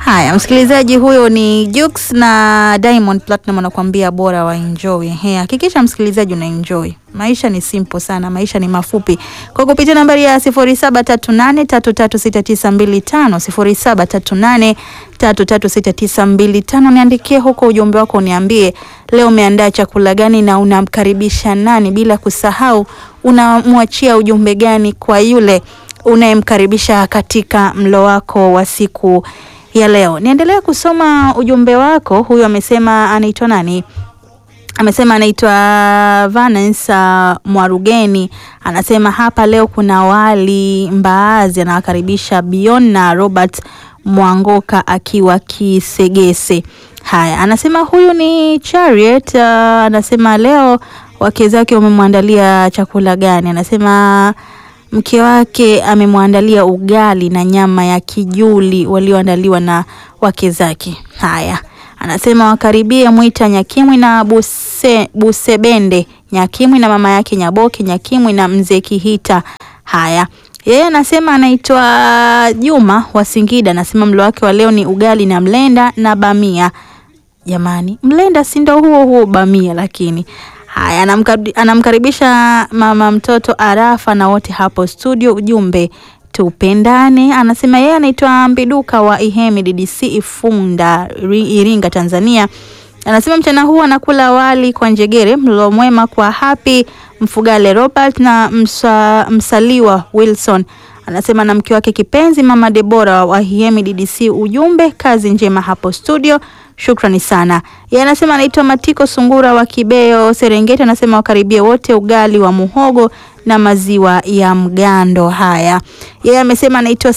Haya, msikilizaji, huyo ni Jux na Diamond Platinum anakuambia bora wa enjoy. He, hakikisha msikilizaji una enjoy. Maisha ni simple sana, maisha ni mafupi. Kwa kupitia nambari ya 0738336925 0738336925 niandikie huko ujumbe wako, uniambie leo umeandaa chakula gani na unamkaribisha nani, bila kusahau unamwachia ujumbe gani kwa yule unayemkaribisha katika mlo wako wa siku ya leo. Niendelea kusoma ujumbe wako. Huyu amesema anaitwa nani? Amesema anaitwa Vanessa Mwarugeni, anasema hapa leo kuna wali mbaazi, anawakaribisha Bion na Robert Mwangoka akiwa Kisegese. Haya, anasema huyu ni Chariot. Uh, anasema leo wake zake wamemwandalia chakula gani? Anasema mke wake amemwandalia ugali na nyama ya kijuli walioandaliwa na wake zake. Haya, anasema wakaribie Mwita Nyakimwi na Buse, Busebende Nyakimwi na mama yake Nyaboke Nyakimwi na mzee Kihita. Haya, yeye anasema anaitwa Juma wa Singida, anasema mlo wake wa leo ni ugali na mlenda na bamia. Jamani, mlenda si ndo huo huo bamia? Lakini haya, anamkari- anamkaribisha mama mtoto Arafa na wote hapo studio. Ujumbe tupendane. Anasema yeye anaitwa Mbiduka wa Ihemi DDC Ifunda Iri- Iringa Tanzania. Anasema mchana huu anakula wali kwa njegere, mlo mwema kwa Happy Mfugale Robert na msa, msaliwa Wilson. Anasema na mke wake kipenzi mama Debora wa Ihemi DDC. Ujumbe kazi njema hapo studio. Shukrani sana. Yeye anasema anaitwa Matiko Sungura wa Kibeo Serengeti, anasema wakaribie wote ugali wa muhogo na maziwa ya mgando. Haya, yeye amesema anaitwa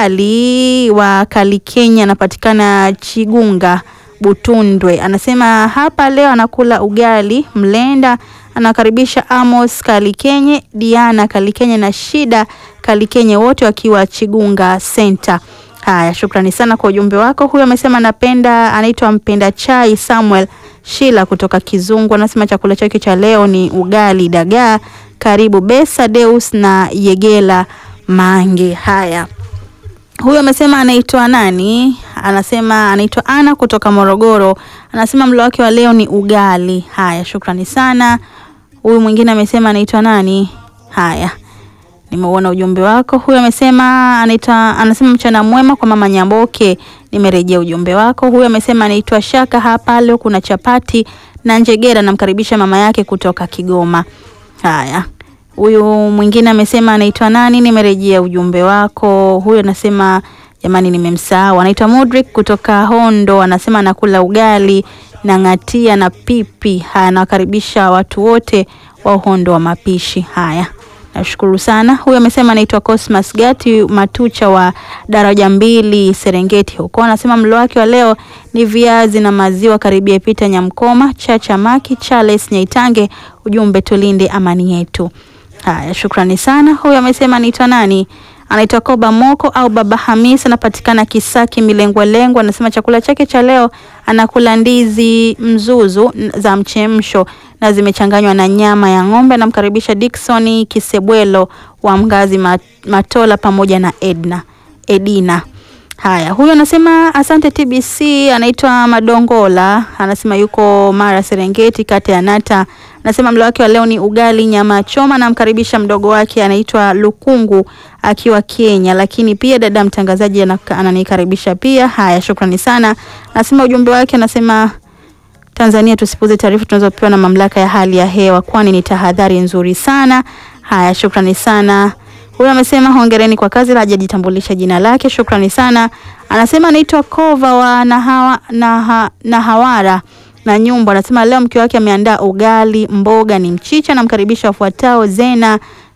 Sijali wa Kalikenya, anapatikana Chigunga Butundwe. Anasema hapa leo anakula ugali mlenda, anakaribisha Amos Kalikenye, Diana Kalikenye na Shida Kalikenye, wote wakiwa Chigunga Center. Haya, shukrani sana kwa ujumbe wako. Huyu amesema anapenda, anaitwa mpenda chai Samuel Shila kutoka Kizungu. Anasema chakula chake cha leo ni ugali dagaa. Karibu Besa Deus na Yegela Mange. Haya, huyu amesema anaitwa nani? Anasema anaitwa Ana kutoka Morogoro. Anasema mlo wake wa leo ni ugali. Haya, shukrani sana. Huyu mwingine amesema anaitwa nani? Haya, nimeuona ujumbe wako. Huyu amesema anaitwa anasema mchana mwema kwa mama Nyamboke. Nimerejea ujumbe wako. Huyu amesema anaitwa Shaka, hapa leo kuna chapati na njegera, namkaribisha mama yake kutoka Kigoma. Haya, huyu mwingine amesema anaitwa nani? Nimerejea ujumbe wako. Huyu anasema jamani, nimemsahau. Anaitwa Mudrik kutoka Hondo, anasema anakula ugali na ng'atia na pipi. Haya, anawakaribisha watu wote wa Hondo wa mapishi. Haya, nashukuru sana. Huyu amesema anaitwa Cosmas Gati Matucha wa daraja mbili Serengeti huko, anasema mlo wake wa leo ni viazi na maziwa. Karibia Pita Nyamkoma, Chacha Maki, Charles Nyaitange. Ujumbe tulinde amani yetu. Haya, shukrani sana. Huyu amesema anaitwa nani? Anaitwa Koba Moko au Baba Hamis, anapatikana Kisaki Milengwa Lengwa. Anasema chakula chake cha leo anakula ndizi mzuzu n- za mchemsho na zimechanganywa na nyama ya ng'ombe. Anamkaribisha Dickson Kisebwelo wa Mgazi Mat- Matola pamoja na Edna Edina. Haya, huyu anasema asante TBC. Anaitwa Madongola, anasema yuko Mara Serengeti, kata ya Nata. Anasema mlo wake wa leo ni ugali nyama choma. Namkaribisha mdogo wake anaitwa Lukungu akiwa Kenya, lakini pia dada mtangazaji anaka- ananikaribisha pia. Haya, shukrani sana. Anasema ujumbe wake anasema Tanzania tusipuze taarifa tunazopewa na mamlaka ya hali ya hewa, kwani ni tahadhari nzuri sana. Haya, shukrani sana. Huyu amesema hongereni kwa kazi, la hajajitambulisha jina lake. Shukrani sana. Anasema anaitwa Kova wa Nahawa, Naha, Nahawara na nyumba. Anasema leo mke wake ameandaa ugali, mboga ni mchicha. Namkaribisha wafuatao: Zena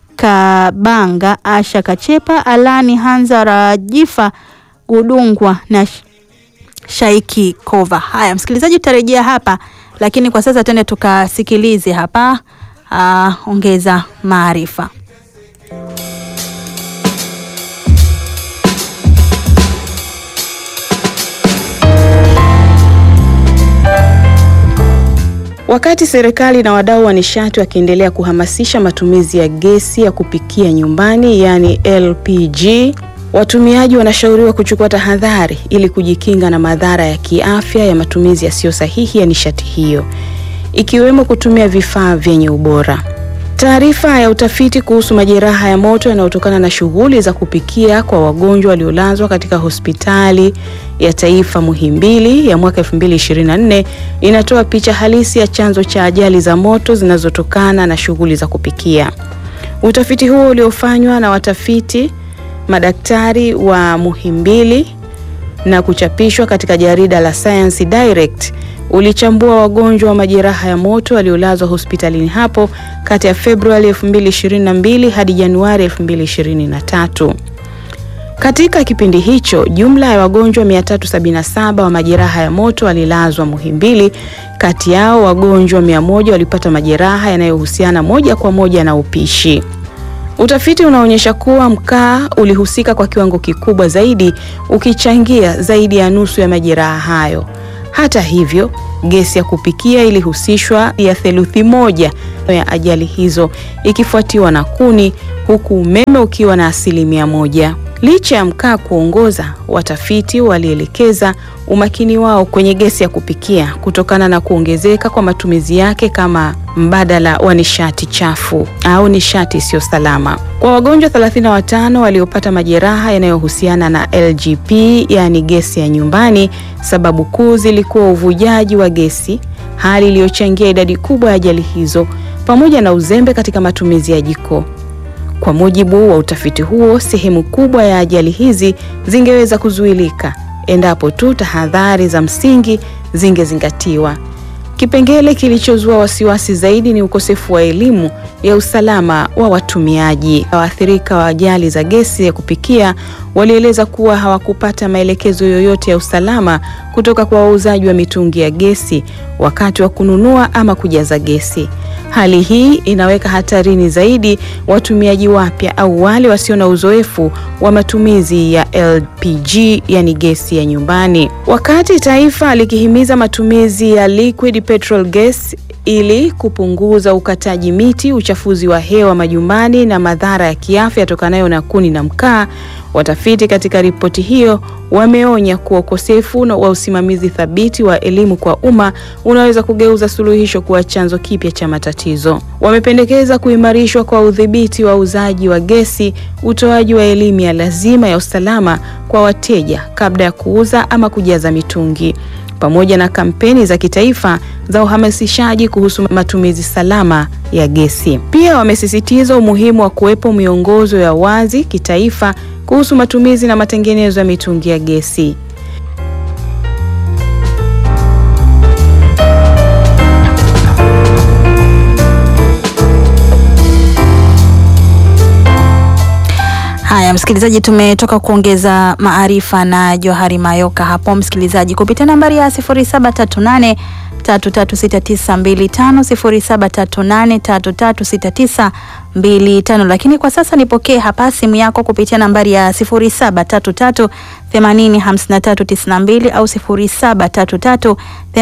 Kabanga, Asha Kachepa, Alani Hanza Rajifa Gudungwa na Sh- Shaiki Kova. Haya, msikilizaji, tutarejea hapa, lakini kwa sasa twende tukasikilize hapa uh, ongeza maarifa. Wakati serikali na wadau wa nishati wakiendelea kuhamasisha matumizi ya gesi ya kupikia nyumbani yaani LPG, Watumiaji wanashauriwa kuchukua tahadhari ili kujikinga na madhara ya kiafya ya matumizi yasiyo sahihi ya nishati hiyo, ikiwemo kutumia vifaa vyenye ubora. Taarifa ya utafiti kuhusu majeraha ya moto yanayotokana na shughuli za kupikia kwa wagonjwa waliolazwa katika hospitali ya taifa Muhimbili ya mwaka 2024 inatoa picha halisi ya chanzo cha ajali za moto zinazotokana na shughuli za kupikia. Utafiti huo uliofanywa na watafiti madaktari wa Muhimbili na kuchapishwa katika jarida la Science Direct ulichambua wagonjwa wa majeraha ya moto waliolazwa hospitalini hapo kati ya Februari 2022 hadi Januari 2023. Katika kipindi hicho, jumla ya wagonjwa 377 wa majeraha ya moto walilazwa Muhimbili. Kati yao wagonjwa 100 walipata majeraha yanayohusiana moja kwa moja na upishi. Utafiti unaonyesha kuwa mkaa ulihusika kwa kiwango kikubwa zaidi ukichangia zaidi ya nusu ya majeraha hayo. Hata hivyo, gesi ya kupikia ilihusishwa ya theluthi moja ya ajali hizo ikifuatiwa na kuni huku umeme ukiwa na asilimia moja. Licha ya mkaa kuongoza, watafiti walielekeza umakini wao kwenye gesi ya kupikia kutokana na kuongezeka kwa matumizi yake kama mbadala wa nishati chafu au nishati isiyo salama. Kwa wagonjwa 35 waliopata majeraha yanayohusiana na LGP, yaani gesi ya nyumbani, sababu kuu zilikuwa uvujaji wa gesi, hali iliyochangia idadi kubwa ya ajali hizo pamoja na uzembe katika matumizi ya jiko. Kwa mujibu wa utafiti huo, sehemu kubwa ya ajali hizi zingeweza kuzuilika endapo tu tahadhari za msingi zingezingatiwa. Kipengele kilichozua wasiwasi zaidi ni ukosefu wa elimu ya usalama wa watumiaji. Waathirika wa ajali za gesi ya kupikia walieleza kuwa hawakupata maelekezo yoyote ya usalama kutoka kwa wauzaji wa mitungi ya gesi wakati wa kununua ama kujaza gesi. Hali hii inaweka hatarini zaidi watumiaji wapya au wale wasio na uzoefu wa matumizi ya LPG, yani gesi ya nyumbani. Wakati taifa likihimiza matumizi ya liquid petrol gas ili kupunguza ukataji miti, uchafuzi wa hewa majumbani na madhara ya kiafya yatokanayo na kuni na mkaa, watafiti katika ripoti hiyo wameonya kuwa ukosefu wa usimamizi thabiti wa elimu kwa umma unaweza kugeuza suluhisho kuwa chanzo kipya cha matatizo. Wamependekeza kuimarishwa kwa udhibiti wa uuzaji wa gesi, utoaji wa elimu ya lazima ya usalama kwa wateja kabla ya kuuza ama kujaza mitungi pamoja na kampeni za kitaifa za uhamasishaji kuhusu matumizi salama ya gesi. Pia wamesisitiza umuhimu wa kuwepo miongozo ya wazi kitaifa kuhusu matumizi na matengenezo ya mitungi ya gesi. Haya, msikilizaji, tumetoka kuongeza maarifa na Johari Mayoka hapo, msikilizaji, kupitia nambari ya 0738 336925 0738 336925. Lakini kwa sasa nipokee hapa simu yako kupitia nambari ya 0733 805392 au 0733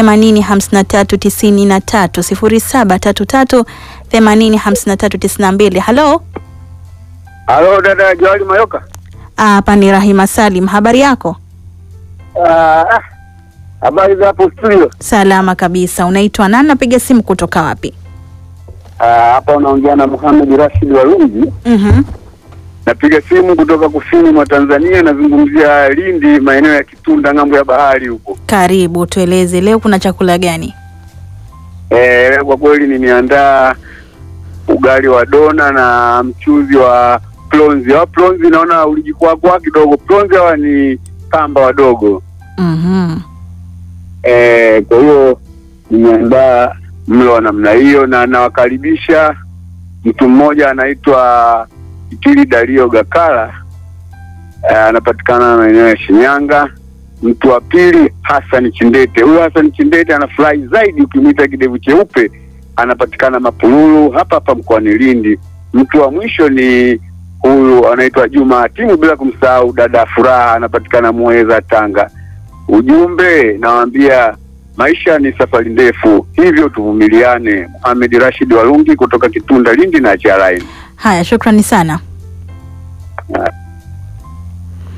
805393 0733 805392. Halo. Halo dada Johari Mayoka. Hapa ni Rahima Salim, habari yako? Ah, habari za hapo studio? Salama kabisa. Unaitwa nani? Napiga simu kutoka wapi? Ah, hapa unaongea na Muhammad Rashid Warungi. Mhm. Napiga simu kutoka kusini mwa Tanzania, nazungumzia Lindi, maeneo ya Kitunda, ng'ambo ya bahari huko. Karibu, tueleze leo kuna chakula gani? Eh, kwa kweli nimeandaa ugali wa dona na mchuzi wa plonzi. Hawa plonzi naona ulijikwakwa kidogo. Plonzi hawa ni kamba wadogo. Mhm. Eh, kwa hiyo nimeandaa mlo wa namna hiyo, na nawakaribisha mtu mmoja anaitwa Ikili Dario Gakala, eh, anapatikana maeneo ya Shinyanga. Mtu wa pili Hassan Chindete. Huyu Hassan Chindete anafurahi zaidi ukimwita kidevu cheupe, anapatikana Mapululu hapa hapa mkoani Lindi. Mtu wa mwisho ni huyu anaitwa Juma Hatimu, bila kumsahau dada Furaha, anapatikana Muheza, Tanga. Ujumbe nawaambia maisha ni safari ndefu, hivyo tuvumiliane. Mohamed Rashid Walungi kutoka Kitunda, Lindi na Chalaini. Haya, shukrani sana.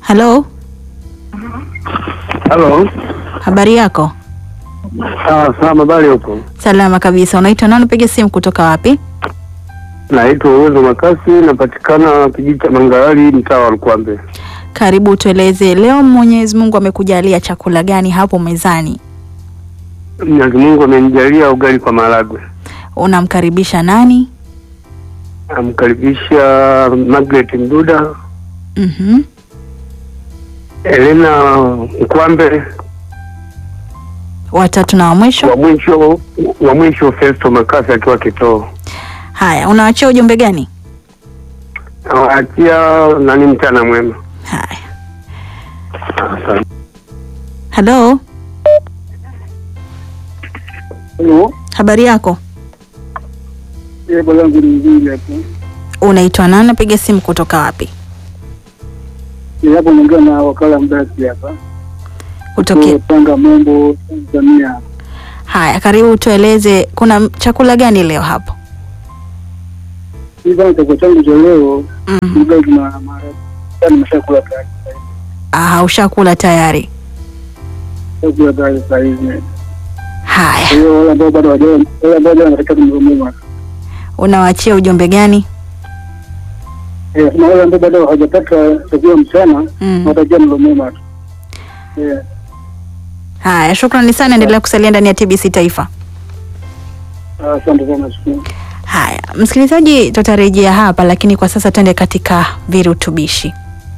Halo, Halo. habari yako? Ah, salama bali huko. Salama kabisa. Unaitwa nani? Piga simu kutoka wapi? Naitwa Uwezo Makasi, napatikana kijiji cha Mangalali, mtaa wa Lukwambe. Karibu, tueleze leo Mwenyezi Mungu amekujalia chakula gani hapo mezani? Mwenyezi Mungu amenijalia ugali kwa maharagwe. Unamkaribisha nani? Amkaribisha Margaret Mduda, Mhm. Elena Mkwambe, Watatu na wa mwisho. wa mwisho wa mwisho Festo Makasi akiwa Kitoo. Haya, unawachia ujumbe gani? Nawaachia nani mchana mwema. Haya, Asante. halo, Halo. habari yako? Jebo langu ni nzuri hapo. Unaitwa nani? Napiga simu kutoka wapi? Hapo naongea na wakala mbasi hapa. Kutokea. Tanga Mombo, Tanzania. Haya, karibu, tueleze kuna m- chakula gani leo hapo? Hii bana chakula changu cha leo Mhm. ugali na maharagwe. Yaani nimeshakula tayari. Ah, ushakula tayari. Chakula tayari saa hizi. Kwa Haya, hiyo wale ambao bado hawajawa, wale ambao bado wanataka kumrumuma. unawaachia ujumbe gani? Eh, na wale ambao bado hawajapata chakula mchana, Mm. watakia mrumuma tu. Eh, Haya, shukrani sana, endelea kusalia ndani ya TBC Taifa. asante sana shukuru. Haya, msikilizaji, tutarejea hapa, lakini kwa sasa tuende katika virutubishi.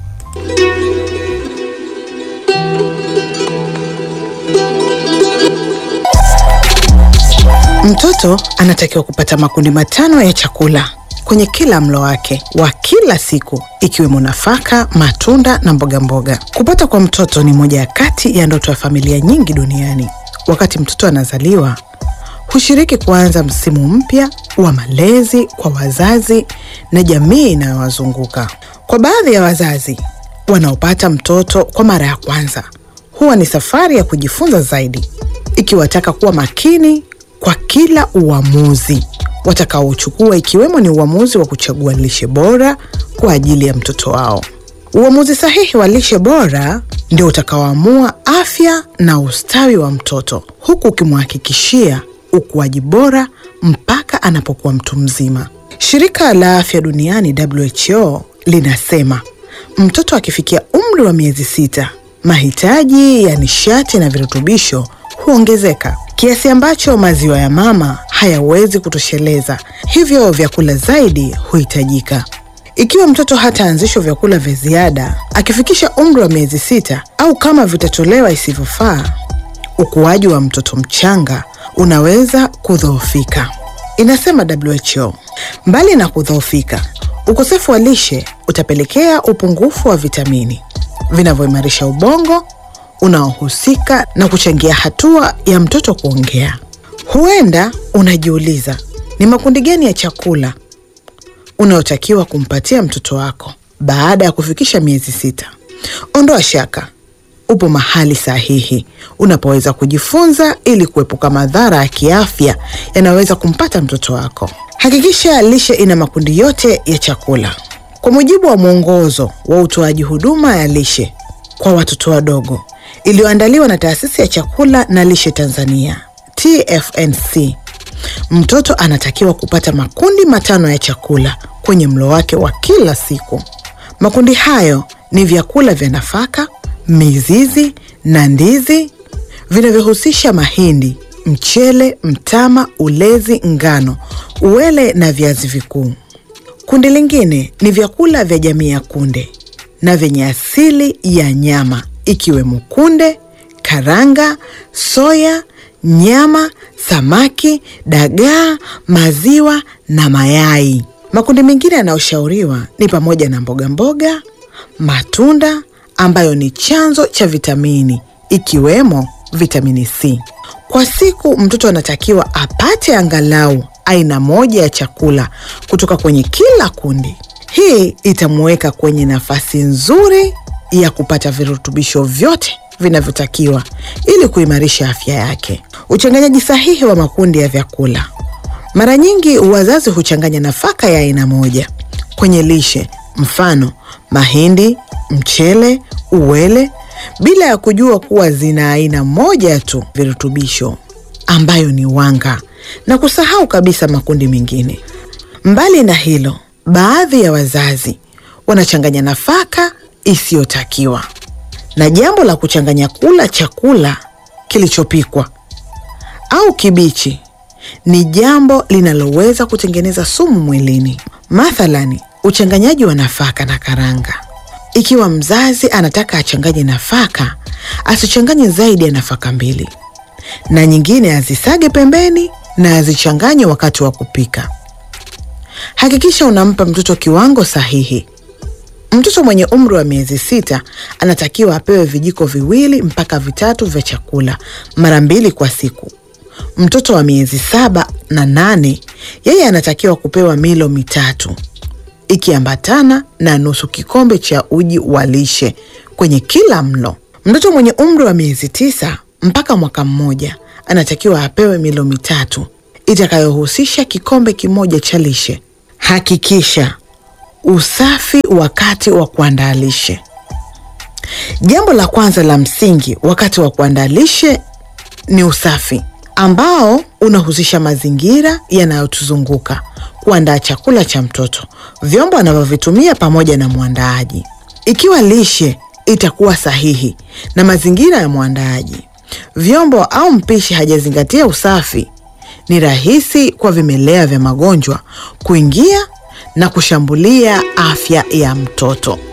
Mtoto anatakiwa kupata makundi matano ya chakula kwenye kila mlo wake wa kila siku ikiwemo nafaka, matunda na mboga mboga. Kupata kwa mtoto ni moja ya kati ya ndoto ya familia nyingi duniani. Wakati mtoto anazaliwa, hushiriki kuanza msimu mpya wa malezi kwa wazazi na jamii inayowazunguka. Kwa baadhi ya wazazi wanaopata mtoto kwa mara ya kwanza, huwa ni safari ya kujifunza zaidi, ikiwataka kuwa makini kwa kila uamuzi watakaochukua, ikiwemo ni uamuzi wa kuchagua lishe bora kwa ajili ya mtoto wao. Uamuzi sahihi wa lishe bora ndio utakaoamua afya na ustawi wa mtoto, huku ukimhakikishia ukuaji bora mpaka anapokuwa mtu mzima. Shirika la Afya Duniani WHO linasema mtoto akifikia umri wa miezi sita, mahitaji ya nishati na virutubisho huongezeka kiasi ambacho maziwa ya mama hayawezi kutosheleza, hivyo vyakula zaidi huhitajika. Ikiwa mtoto hataanzishwa vyakula vya ziada akifikisha umri wa miezi sita au kama vitatolewa isivyofaa, ukuaji wa mtoto mchanga unaweza kudhoofika, inasema WHO. Mbali na kudhoofika, ukosefu wa lishe utapelekea upungufu wa vitamini vinavyoimarisha ubongo unaohusika na kuchangia hatua ya mtoto kuongea. Huenda unajiuliza ni makundi gani ya chakula unaotakiwa kumpatia mtoto wako baada ya kufikisha miezi sita. Ondoa shaka, upo mahali sahihi unapoweza kujifunza ili kuepuka madhara ya kiafya yanayoweza kumpata mtoto wako. Hakikisha lishe ina makundi yote ya chakula. Kwa mujibu wa mwongozo wa utoaji huduma ya lishe kwa watoto wadogo iliyoandaliwa na Taasisi ya Chakula na Lishe Tanzania TFNC, mtoto anatakiwa kupata makundi matano ya chakula kwenye mlo wake wa kila siku. Makundi hayo ni vyakula vya nafaka, mizizi na ndizi vinavyohusisha mahindi, mchele, mtama, ulezi, ngano, uwele na viazi vikuu. Kundi lingine ni vyakula vya jamii ya kunde na vyenye asili ya nyama ikiwemo kunde, karanga, soya, nyama, samaki, dagaa, maziwa na mayai. Makundi mengine yanayoshauriwa ni pamoja na mboga mboga, matunda ambayo ni chanzo cha vitamini ikiwemo vitamini C. Kwa siku mtoto anatakiwa apate angalau aina moja ya chakula kutoka kwenye kila kundi. Hii itamuweka kwenye nafasi nzuri ya kupata virutubisho vyote vinavyotakiwa ili kuimarisha afya yake. Uchanganyaji sahihi wa makundi ya vyakula. Mara nyingi wazazi huchanganya nafaka ya aina moja kwenye lishe, mfano mahindi, mchele, uwele, bila ya kujua kuwa zina aina moja tu virutubisho ambayo ni wanga, na kusahau kabisa makundi mengine. Mbali na hilo, baadhi ya wazazi wanachanganya nafaka isiyotakiwa, na jambo la kuchanganya kula chakula kilichopikwa au kibichi ni jambo linaloweza kutengeneza sumu mwilini. Mathalani, uchanganyaji wa nafaka na karanga. Ikiwa mzazi anataka achanganye nafaka, asichanganye zaidi ya nafaka mbili, na nyingine azisage pembeni na azichanganye wakati wa kupika. Hakikisha unampa mtoto kiwango sahihi. Mtoto mwenye umri wa miezi sita anatakiwa apewe vijiko viwili mpaka vitatu vya chakula mara mbili kwa siku. Mtoto wa miezi saba na nane yeye anatakiwa kupewa milo mitatu ikiambatana na nusu kikombe cha uji wa lishe kwenye kila mlo. Mtoto mwenye umri wa miezi tisa mpaka mwaka mmoja anatakiwa apewe milo mitatu itakayohusisha kikombe kimoja cha lishe. Hakikisha usafi wakati wa kuandaa lishe. Jambo la kwanza la msingi wakati wa kuandaa lishe ni usafi ambao unahusisha mazingira yanayotuzunguka, kuandaa chakula cha mtoto, vyombo anavyovitumia pamoja na mwandaaji. Ikiwa lishe itakuwa sahihi na mazingira ya mwandaaji, vyombo au mpishi hajazingatia usafi, ni rahisi kwa vimelea vya magonjwa kuingia na kushambulia afya ya mtoto.